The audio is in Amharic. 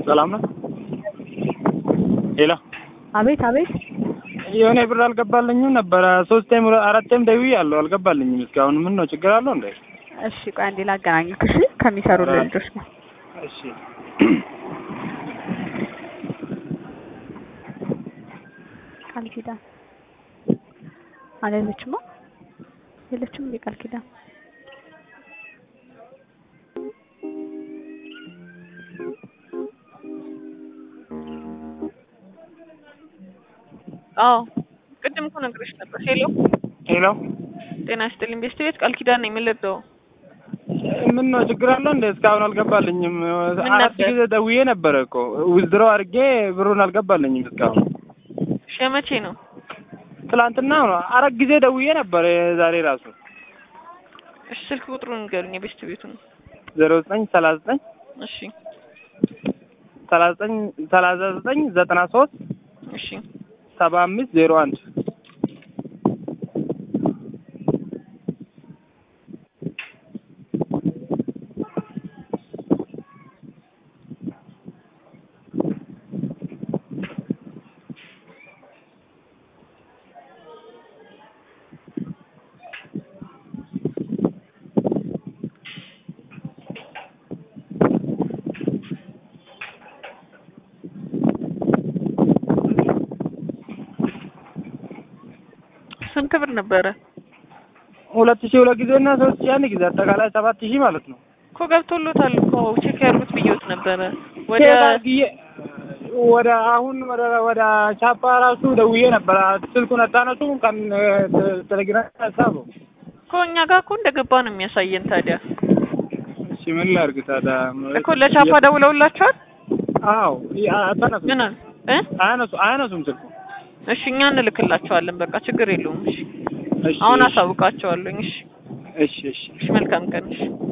ሰላም ነው። ሄሎ አቤት አቤት። የሆነ ብር አልገባልኝም ነበረ። ሶስቴም አራቴም ደውያለሁ አልገባልኝም እስካሁን። ምን ነው ችግር አለው እንዴ? እሺ ቆይ አንዴ ላገናኝክ። እሺ ከሚሰሩ ልጆች ነው። እሺ ቃል ኪዳን አለለችማ የለችም እንዴ ቃል ኪዳን? አዎ ቅድም እኮ ነግሬሽ ነበር። ሄሎ ሄሎ ጤና ይስጥልኝ። ቤስት ቤት ቃል ኪዳን ነኝ። ምን ልርዳው? ምን ነው ችግር አለው እንዴ? እስካሁን አልገባልኝም። አራት ነበር? ጊዜ ደውዬ ነበረ እኮ ዊዝድሮ አድርጌ ብሩን አልገባልኝም እስካሁን። እሺ መቼ ነው? ትላንትና ነው አራት ጊዜ ደውዬ ነበረ ዛሬ ራሱ እሺ ስልክ ቁጥሩን ንገሩኝ። የቤስት ቤቱን። ዜሮ ዘጠኝ ሰላሳ ዘጠኝ እሺ ሰላሳ ዘጠኝ ሰላሳ ዘጠኝ ዘጠና ሶስት እሺ ሰባ አምስት ዜሮ አንድ ስንት ብር ነበረ? ሁለት ሺህ ሁለት ጊዜ እና ሶስት ሺህ አንድ ጊዜ አጠቃላይ ሰባት ሺህ ማለት ነው። እኮ ገብቶሎታል እኮ ቼክ ያርጉት ብዬዎት ነበረ። ወደ ቼክ አድርጌ ወደ አሁን ወደ ወደ ቻፓ ራሱ ደውዬ ነበረ። ስልኩን አታነሱ ቀን ቴሌግራም ሀሳቡ እኮ እኛ ጋር እኮ እንደገባ ነው የሚያሳየን። ታዲያ እሺ ምን ላድርግ ታዲያ? እኮ ለቻፓ ደውለውላቸዋል። አዎ አታነሱ ምን አሉ እ አያነሱ አያነሱም ስልኩ። እሺ እኛ እንልክላቸዋለን። በቃ ችግር የለውም። እሺ እሺ አሁን እሺ አሳውቃቸዋለሁኝ። እሺ እሺ እሺ እሺ መልካም ቀን። እሺ